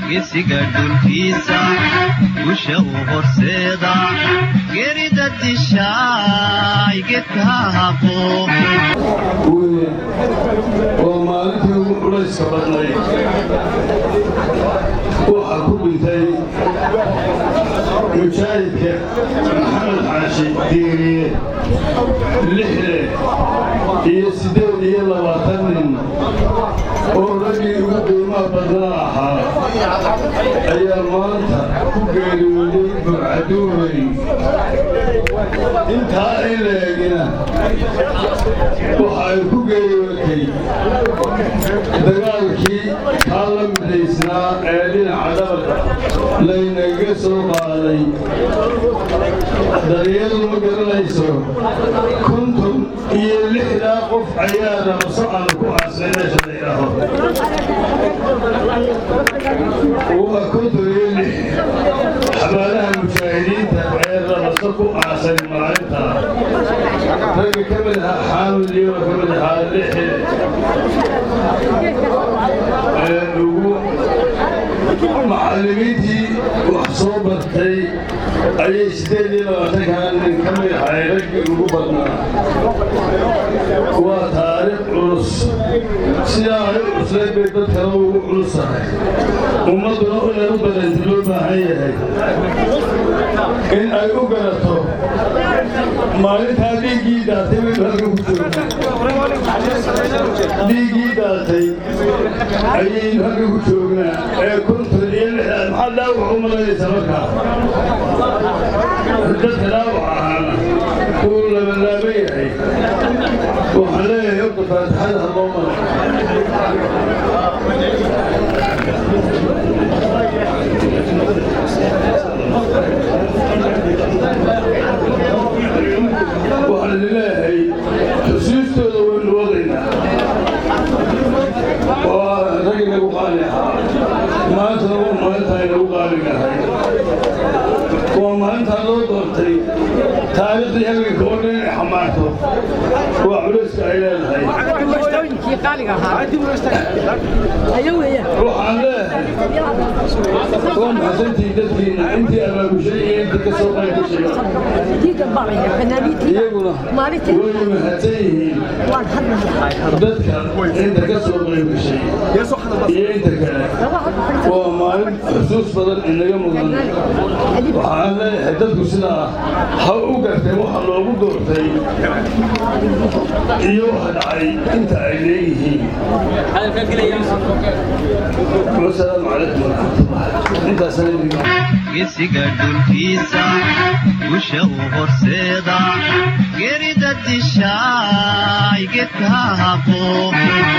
gesiga dhulkiisa gusha u horseeda gerida dishaay gedka haqo waa maalintii ugu culayska badnayd waxaa ku dhintay mujaahidka maxamed xaashi diiriye lixle iyo siddeed iyo labaatan nin oo raggii ugu qiimaha badnaa ahaa ayaa maanta ku geeriyooday burcaduuray intaa in la egina waxa ay ku geeriyootay dagaalkii kaa la midhaysnaa ee dhinaca dhabarka laynaga soo qaaday daryadu ma garanayso konton iyo lixdaa qof ayaa rabaso aan ku aasnay meesha la yidhaaho waa konton iyo lix xabaalaha mujaahidiinta ee rabaso ku aasan maalinta ragga ka mid ahaa xaamil iyo ka mid ahaa lixi ee ugu macallimiintii wax soo bartay ayay siddeed iyo labaatankaa nin ka mid ahay raggii ugu badnaa waa taariikh culus sidaa ay u cuslayd bay dad kale ugu culus tahay ummadduna inay u badanta loo baahan yahay in ay u garato maalintaa dhiiggii daatay baynu halkan ku joognaa dhiiggii daatay ayaynu halkan ku joognaa ee konton iyo lixdaad maxaa dhaawac u malaynaysa markaa dadka dhaawac ahaana uu labalaaban yahay waxaan leeyahay horta faatixada ha loo maro waxaan leeyahay xusuustooda waynu wadaynaa waa rag inagu qaali ahaa maantana waa maalintaa inagu qaaligahay waa maalintaa loo doortay taariikhdii halganka oo dhan inay xamaarto waa culayska ay leedahay waxaan leeyahay waa maxasantii dadkiina intii abaabushay iyo intii ka soo qaybgashay iyaguna way mahadsan yihiin dadka inta ka soo qaybgashay iyo inta kale waa maalin xusuus badan inaga mudan waxaan leeyahay dadku sidaa ha u gartay waxa loogu doortay iyo waxa dhacay inta ay leeyihiin wasalaamu calaykum waraxmatullah intaasana gesiga dhulkiisa gusha u horseeda gerida dishaay gedka haqo